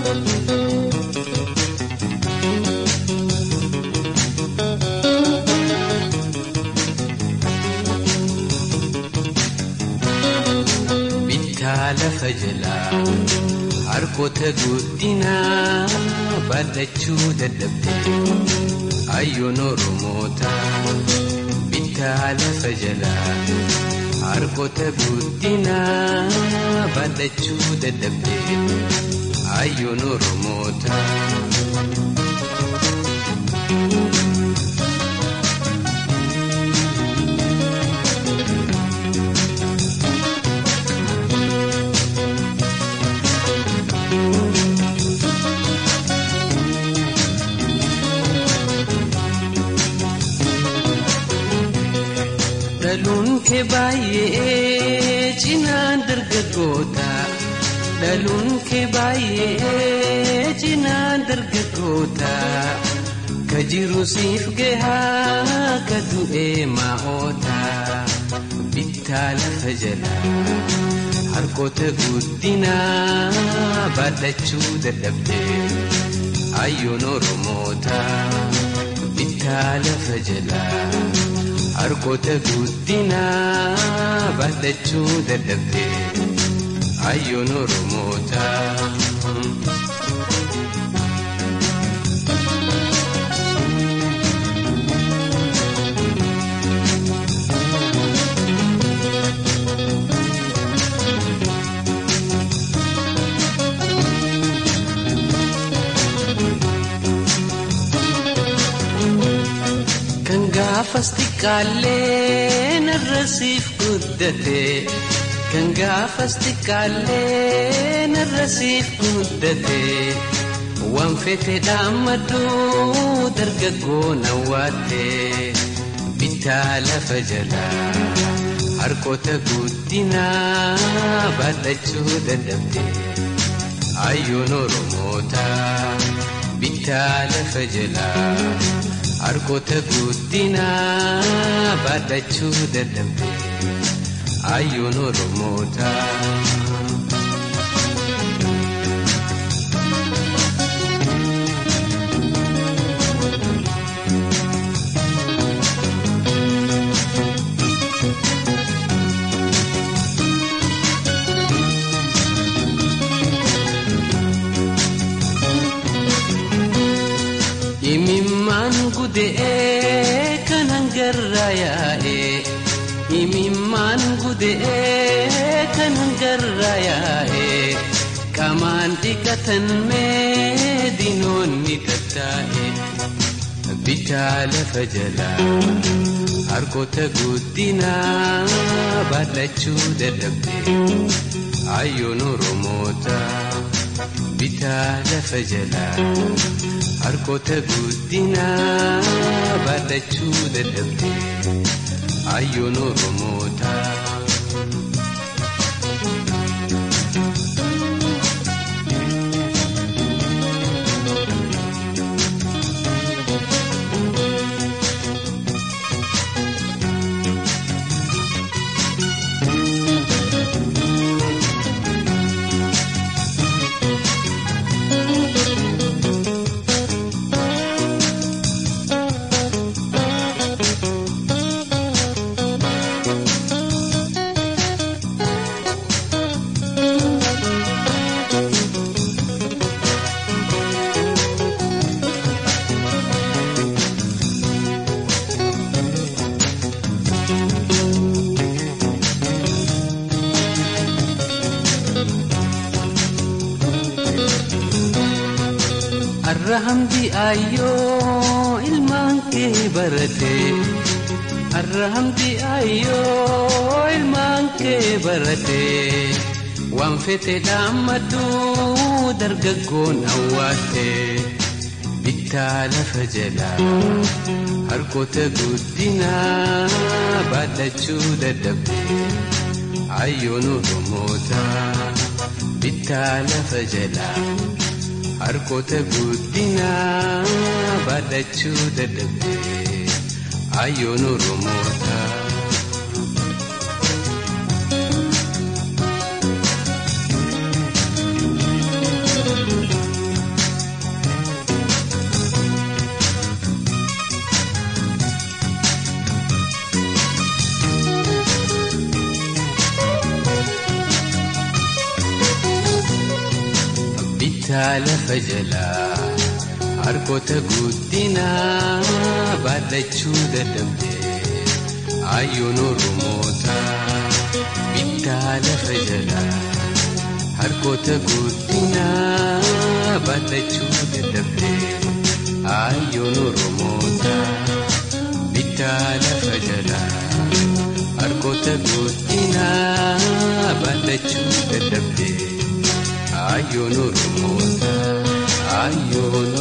bittaa lafa jalaa harkoota guddinaa baadhachuu dadhabde ayyoon oromoota bittaa lafa jalaa harkoota guddinaa baadhachuu dadhabde ayyoon oromoota. dhaluun kee baay'ee cinaan dargaggoota dhaluun kee baay'ee cinaan dargaggoota ka jiru siif gahaa ka du'ee maa'oota bittaa lafa jalaa harkoota guddinaa baadhachuu dadhabde ayyoon oromoota bittaa lafa jalaa. harkoota guddinaa baadhachuu dadhabde ayyoon oromoota. gaafas xiqqaallee narra siif guddate kan gaafas xiqqaallee narra siif guddate waan fete dhaammadhu dargaggoo nawwaatte bittaa lafa jalaa harkoota guddinaa baadhachuu dadhabde ayyoon oromoota bittaa lafa jalaa. harkoota guddinaa baadhachuu dadhabde ayyoon oromoota. imimmaan gude'ee kan hangarraa yaa'ee imimmaan gude'ee kan hangarraa yaa'ee qaamaan dhiqatan mee dinoonni tattaa'e bittaa lafa jalaa harkoota guddinaa baadhachuu dadhabde ayyoon oromoota bittaa lafa jalaa. harkoota guddinaa baadhachuu dadhabde ayyoon oromoota. Arra hamdi ayyoo ilmaan kee barate. Arra hamdi ayyoo ilmaan kee barate. Waan fete dhaammadhu dargaggoon hawwaate. Bittaa lafa jalaa harkoota guddinaa baadhachuu dadhabde. Ayyoon oromoota bittaa lafa jalaa. harkoota guddinaa baadhachuu dadhabde ayyoon oromoota. bittaa lafa jalaa harkoota guddinaa baadhachuu dadhabdee ayyoon oromoota bittaa lafa jalaa harkoota guddinaa baadhachuu dadhabdee ayyoon oromoota bittaa lafa jalaa harkoota guddinaa baadhachuu dadhabdee ayyoon oromoota ayyoon